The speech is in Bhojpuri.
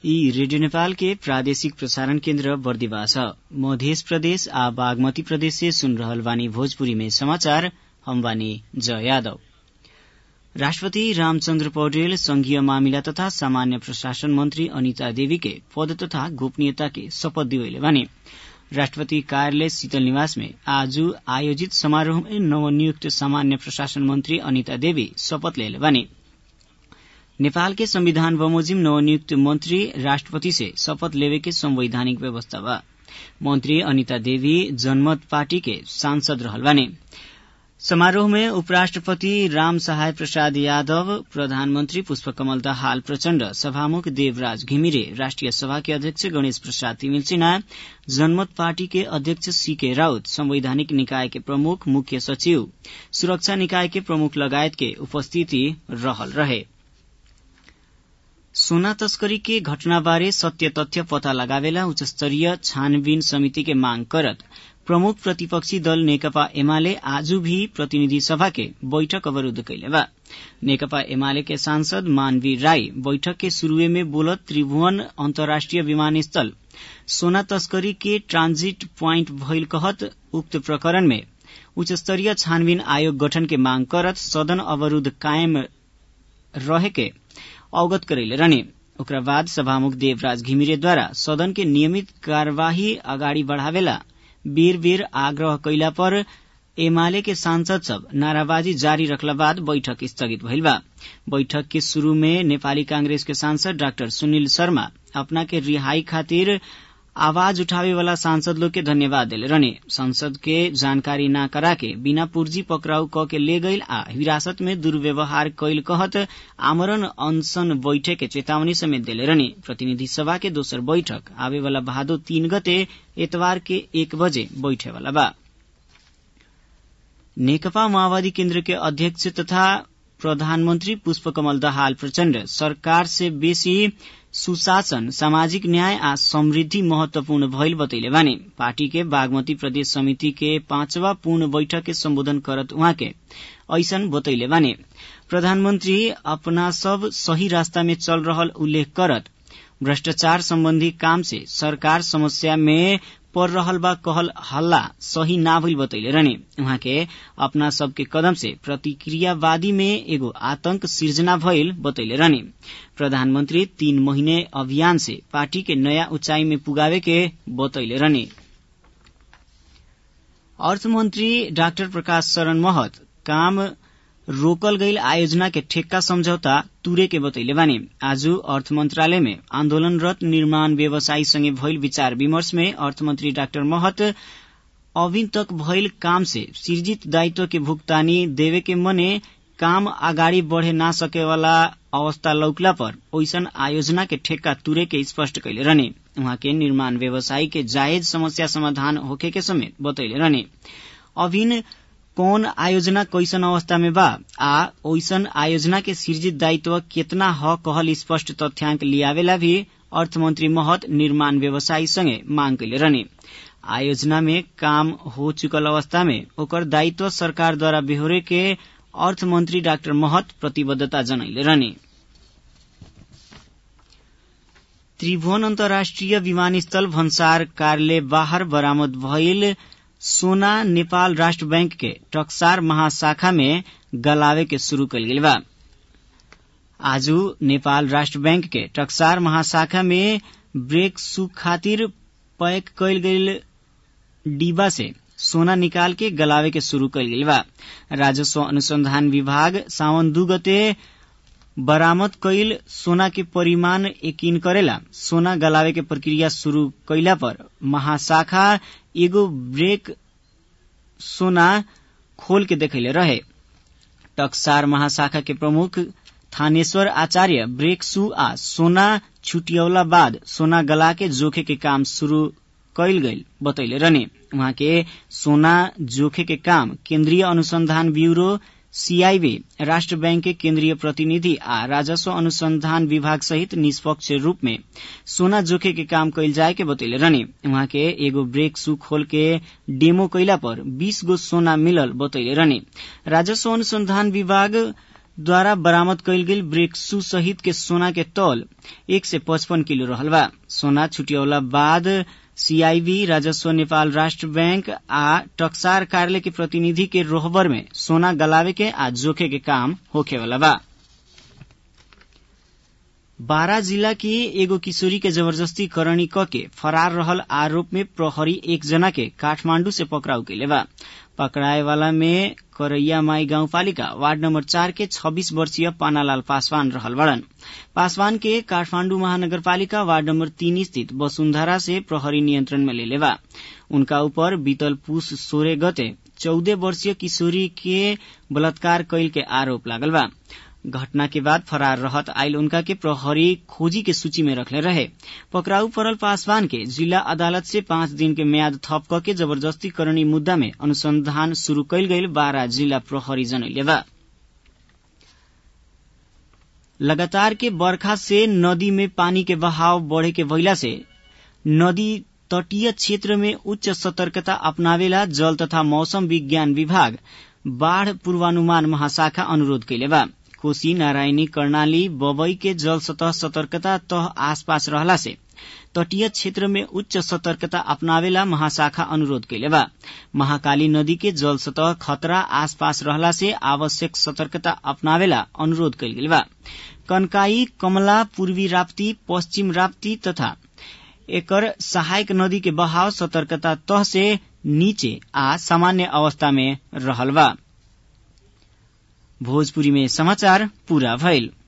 ई रेडियो नेपाल के प्रादेशिक प्रसारण केन्द्र बर्दिवा छ मध्य प्रदेश आ बागमती प्रदेश से सुन रहल बानी भोजपुरी में समाचार हम बानी जय यादव राष्ट्रपति रामचन्द्र पौडेल संघीय मामिला तथा सामान्य प्रशासन मंत्री अनिता देवी के पद तथा गोपनीयता के शपथ दिवैले बानी राष्ट्रपति कार्यालय शीतल निवास में आज आयोजित समारोह में नवनियुक्त सामान्य प्रशासन मंत्री अनिता देवी शपथ लेले बानी नेपाल के संविधान बमोजिम नवनियुक्त मंत्री राष्ट्रपति से शपथ लेवे के संवैधानिक व्यवस्था बा मंत्री अनिता देवी जनमत पार्टी के सांसद रहल बानी समारोह में उपराष्ट्रपति राम सहाय प्रसाद यादव प्रधानमंत्री पुष्पकमल दाहाल प्रचण्ड सभामुख देवराज घिमिरे राष्ट्रिय सभा के अध्यक्ष गणेश प्रसाद तिमिल सिन्हा जनमत पार्टी के अध्यक्ष सीके राउत संवैधानिक निकाय के प्रमुख मुख्य सचिव सुरक्षा निकाय के प्रमुख लगायत के उपस्थिति रहल रहे सोना तस्करी के घटनाबारे सत्य तथ्य पता लगावेला उच्च स्तरीय छानबीन समिति के मांग करत प्रमुख प्रतिपक्षी दल नेकपा एमाले आज भी प्रतिनिधि सभा के बैठक अवरूद्ध कैले बा नेकपा एमाले के सांसद मानवी राई बैठक के शुरूए में बोलत त्रिभुवन अन्तर्राष्ट्रिय विमानस्थल सोना तस्करी के ट्रांजिट प्वाइंट भइल कहत उक्त प्रकरण में उच्च स्तरीय छानबीन आयोग गठन के मांग करत सदन अवरूद्ध कायम रहे के अवगत करैले रहने ओकरा बाद सभामुख देवराज घिमिरेद्वारा सदन के नियमित कार्यवाही अगाडि बढ़ावेला बेर बेर आग्रह कैला पर एमाले के सांसद सब नाराबाजी जारी रखला बाद बैठक स्थगित भइल बा बैठक के शुरू में नेपाली कांग्रेस के सांसद डाक्टर सुनील शर्मा अपना के रिहाई खातिर आवाज उठावे वाला सांसद लोग के धन्यवाद दिले रहने संसद के जानकारी न करा के बिना पूर्जी पकड़ाउ क के ले गईल आ हिरासत में दुर्व्यवहार कैल कहत आमरण अनशन बैठक के चेतावनी समेत दिले रहने प्रतिनिधि सभा के दोसर बैठक आवे वाला भादो तीन गते एतवार के एक बजे बैठे वाला बा नेकपा माओवादी केन्द्र के अध्यक्ष तथा प्रधानमन्त्री पुष्पकमल दाहाल प्रचण्ड सरकार से बेसी सुशासन सामाजिक न्याय आ समृद्धि महत्वपूर्ण भइल बतैले बानी पार्टी के बागमती प्रदेश समिति के पांचवा पूर्ण बैठक के सम्बोधन करत उहाँ के ऐसन बतैले बानी प्रधानमन्त्री अपना सब सही रास्ता में चल रहल उल्लेख करत भ्रष्टाचार सम्बन्धी काम से सरकार समस्या में पर रहल बा कहल हल्ला सही ना भइल बतैले रहने उहाँ के अपना सबके कदम से प्रतिक्रियावादी में एगो आतंक सिर्जना भइल बतैले रहने प्रधानमन्त्री तीन महीने अभियान से पार्टी के नया ऊंचाई में पुगावे के बतैले रहने अर्थमन्त्री डाक्टर प्रकाश शरण महत काम रोकल गईल आयोजना के ठेक्का समझौता तुरे के बतैले बानी आज अर्थ मंत्रालय में आन्दोलनरत निर्माण व्यवसायी संगे भइल विचार विमर्श में अर्थमन्त्री डाक्टर महत अभी तक भइल काम से सृजित दायित्व के भुगतानी देवे के मने काम अगाडि बढ़े ना सके वाला अवस्था लौकला पर ओइसन आयोजना के ठेक्का तुरे के स्पष्ट कैले रहने उहाँ के निर्माण व्यवसायी के जायज समस्या समाधान होखे के समेत बतैले रहने अभिन कौन आयोजना कैसन अवस्था में बा आ ओइसन आयोजना के सृजित दायित्व केतना ह कहल स्पष्ट तथ्याङ्क लियावेला भी अर्थमन्त्री महत निर्माण व्यवसायी संगे मांग कैले रहने आयोजना में काम हो चुकल अवस्था में ओकर दायित्व सरकारद्वारा बेहोरे के अर्थमन्त्री डाक्टर महत प्रतिबद्धता जनैले रहने त्रिभुवन अन्तर्राष्ट्रिय विमानस्थल भन्सार कार्यालय बाहर बरामद भइल सोना नेपाल राष्ट्र बैंक के टक्सार महाशाखा में गलावे के शुरू कल गेल बा आज नेपाल राष्ट्र बैंक के टक्सार महाशाखा में ब्रेक सु खातिर पैक कैल गेल डिब्बा से सोना निकाल के गलावे के शुरू कल गेल बा राजस्व अनुसंधान विभाग सावन दू गते बरामद कैल सोना के परिमाण यकीन करेला सोना गलावे के प्रक्रिया शुरू कैला पर महाशाखा एगो ब्रेक सोना खोल के देखैले रहे टक्सार महाशाखा के प्रमुख थानेश्वर आचार्य ब्रेक सु आ सोना छुटियौला बाद सोना गला के जोखे के काम शुरू कैल गईल बतैले रहने उहाँ के सोना जोखे के काम केन्द्रीय अनुसंधान ब्यूरो सीआईबी राष्ट्र बैंक के केन्द्रीय प्रतिनिधि आ राजस्व अनुसंधान विभाग सहित निष्पक्ष रूप में सोना जोखे के काम कैल जाए के बतैले रहने उहाँ के एगो ब्रेक सु खोल के डेमो कैला पर 20 गो सोना मिलल बतैले रहने राजस्व अनुसंधान विभाग द्वारा बरामद कयल गेल ब्रेक्सू सहित के सोना के तौल एक सय पचपन किलो रहल बा सोना छुटियौला बाद सीआईबी राजस्व नेपाल राष्ट्र बैंक आ टक्सार कार्यालय के प्रतिनिधि के रोहबर में सोना गलावे के आ जोखे के काम होखेवाला बा बारा जिला की एगो किशोरी के जबरदस्ती करणी क के फरार रहल आरोप में प्रहरी एक जना के काठमांडू से पकड़ाउ कैले बा पकड़ाए वाला में करैया माई गाउँपालिका वार्ड नम्बर चार के छब्बीस वर्षीय पानालाल पासवान रहल बड़न पासवान के काठमांडू महानगरपालिका वार्ड नम्बर तीन स्थित वसुन्धरा से प्रहरी नियंत्रण में लेले बा उनका ऊपर बीतल पुष सोरे गते चौदह वर्षीय किशोरी के बलात्कार कैल के आरोप लागल बा घटना के बाद फरार रहत आयल उनका के प्रहरी खोजी के सूची में रखले रहे पकड़ाऊ पड़ल पासवान के जिला अदालत से पाँच दिन के म्याद थप क के जबरदस्ती करणी मुद्दा में अनुसंधान शुरू कैल गईल बारा जिला प्रहरी जनैले बा लगातार के बरखा से नदी में पानी के बहाव बढ़े के भइला से नदी तटीय क्षेत्र में उच्च सतर्कता अपनावेला जल तथा मौसम विज्ञान विभाग बाढ़ पूर्वानुमान महाशाखा अनुरोध कैले बा कोशी नारायणी कर्णाली बबई के जल सतह सतर्कता तह आसपास रहला से तटीय क्षेत्र में उच्च सतर्कता अपनावेला महाशाखा अनुरोध कैले बा महाकाली नदी के जल सतह खतरा आसपास रहला से आवश्यक सतर्कता अपनावेला अनुरोध कैल गेल बा कनकाई कमला पूर्वी राप्ती पश्चिम राप्ती तथा एकर सहायक नदी के बहाव सतर्कता तह से नीचे आ सामान्य अवस्था में रहल बा भोजपुरी में समाचार पूरा भइल